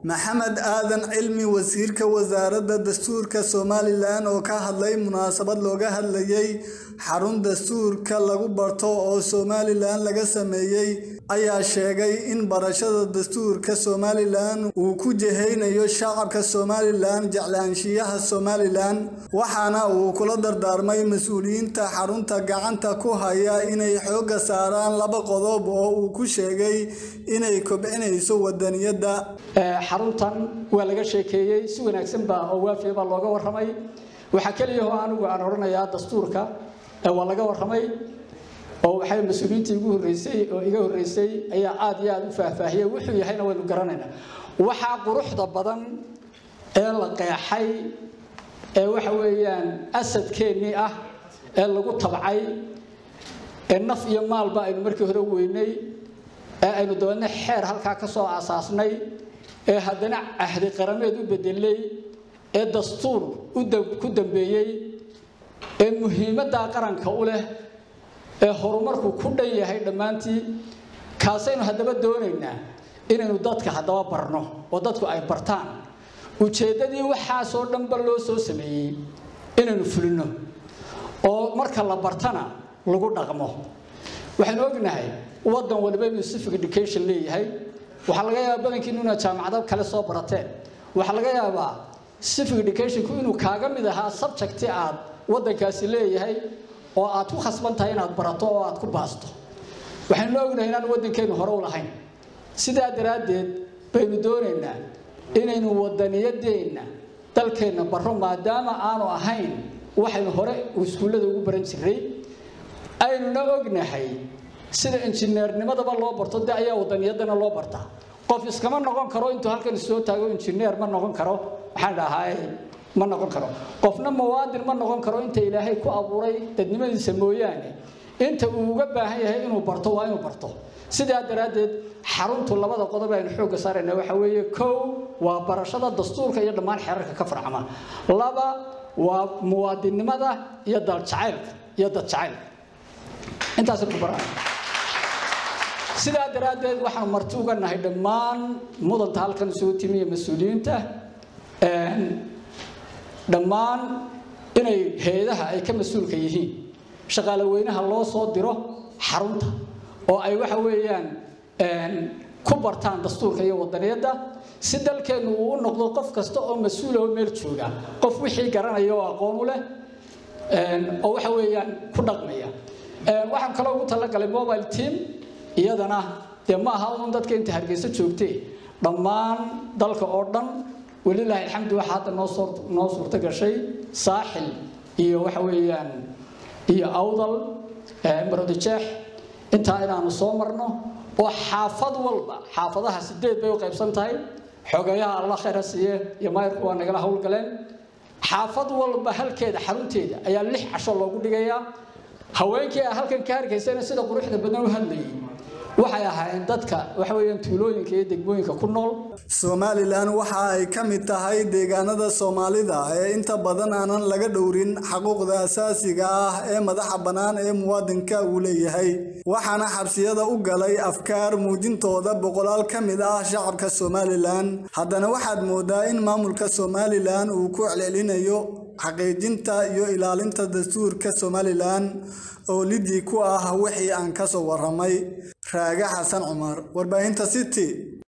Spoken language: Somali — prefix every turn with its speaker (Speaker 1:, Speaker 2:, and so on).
Speaker 1: maxamed aadan cilmi wasiirka wasaaradda dastuurka somalilan oo ka hadlay munaasabad looga hadlayay xarun dastuurka lagu barto oo somalilan laga sameeyey ayaa sheegay in barashada dastuurka somalilan uu ku jehaynayo shacabka somalilan jeclaanshiyaha somalilan waxaana uu kula dardaarmay mas-uuliyiinta xarunta gacanta ku haya inay xoogga saaraan laba qodob oo uu ku sheegay inay kobcinayso wadaniyadda
Speaker 2: xaruntan waa laga sheekeeyey si wanaagsan baa oo waafiya baa looga warramay waxaa keliya oo anigu aan odhanayaa dastuurka waa laga warramay oo waxay mas-uuliyiintii igu horreysay oo iga horreysay ayaa aada iyo aada u faahfaahiyey wuxuu yahayna waynu garanaynaa waxaa quruxda badan ee la qeexay ee waxa weeyaan asadkeennii ah ee lagu tabcay ee naf iyo maalba aynu markii hore weynay ee aynu dabeedna xeer halkaa ka soo aasaasnay ee haddana cahdi qarameed u bedelay ee dastuur ku dambeeyey ee muhiimaddaa qaranka u leh ee horumarku ku dhan yahay dhammaantii kaasaynu haddaba doonaynaa inaynu dadka haddaba barno oo dadku ay bartaan ujeeddadii waxaasoo dhanba loo soo sameeyey inaynu fulino oo marka la bartana lagu dhaqmo waxaynu ognahay waddan waliba inuu civic education leeyahay waxaa laga yaabaa badankiinu inaad jaamacado kale soo barateen waxaa laga yaabaa civic educationku inuu kaaga mid ahaa subjecti aad waddankaasi leeyahay oo aad ku khasban tahay inaad barato oo aad ku baasto waxaynu ognahay inaan waddankeennu hore u lahayn sidaa daraaddeed baynu doonaynaa inaynu wadaniyadeenna dalkeenna barro maadaama aanu ahayn waxaynu hore iskuullada ugu baran jiray aynuna ognahay sida injineernimadaba loo barto de ayaa wadaniyadana loo bartaa qof iskama noqon karo intuu halkan soo taago injineer ma noqon karo waxaan dhahay ma noqon karo qofna muwaadin ma noqon karo inta ilaahay ku abuuray dadnimadiisa mooyaane inta uu uga baahan yahay inuu barto waa inuu barto sidaa daraaddeed xaruntu labada qodob aynu xoogga saarayna waxa weeye kow waa barashada dastuurka iyo dhammaan xeerarka ka farcama laba waa muwaadinnimada iyo daljacaylka iyo dadjacaylka intaasay ku baraan sidaa daraaddeed waxaanu marti uga nahay dhammaan mudanta halkan isugu timi iyo mas-uuliyiinta dhammaan inay hay-adaha ay ka mas-uulka yihiin shaqaale weynaha loo soo diro xarunta oo ay waxa weeyaan ku bartaan dastuurka iyo wadaniyadda si dalkeennu uu u noqdo qof kasta oo mas-uula oo meel jooga qof wixii garanaya oo aqoon u leh oo waxa weeyaan ku dhaqmaya waxaan kaloo ugu talagalay mobile team iyadana dee ma aha un dadka inta hargeysa joogtee dhammaan dalka oo dhan welilaahi alxamdu waxaa hadda noo soo noo suurto gashay saaxil iyo waxa weeyaan iyo awdal marodijeex intaa inaanu soo marno oo xaafad walba xaafadaha sideed bay u qaybsan tahay xogeeyaha alla khayra siiye iyo maayirku waa nagala howlgaleen xaafad walba halkeeda xarunteeda ayaa lix casho loogu dhigayaa haweenkii a halkan ka harkaysana sida quruxda badan u hadlayay waxay ahaayeen dadka waxa weeyaan tuulooyinka iyo degmooyinka ku nool
Speaker 1: somalilan waxa ay ka mid tahay deegaanada soomaalida ee inta badan aanan laga dhowrin xaquuqda asaasiga ah ee madaxa bannaan ee muwaadinka uu leeyahay waxaana xabsiyada u galay afkaar muujintooda boqolaal ka mid ah shacabka somalilan haddana waxaad moodaa in maamulka somalilan uu ku celcelinayo xaqiijinta iyo ilaalinta dastuurka somalilan oo lidii ku ah wixii aan ka soo warramay raage xasan cumar warbaahinta city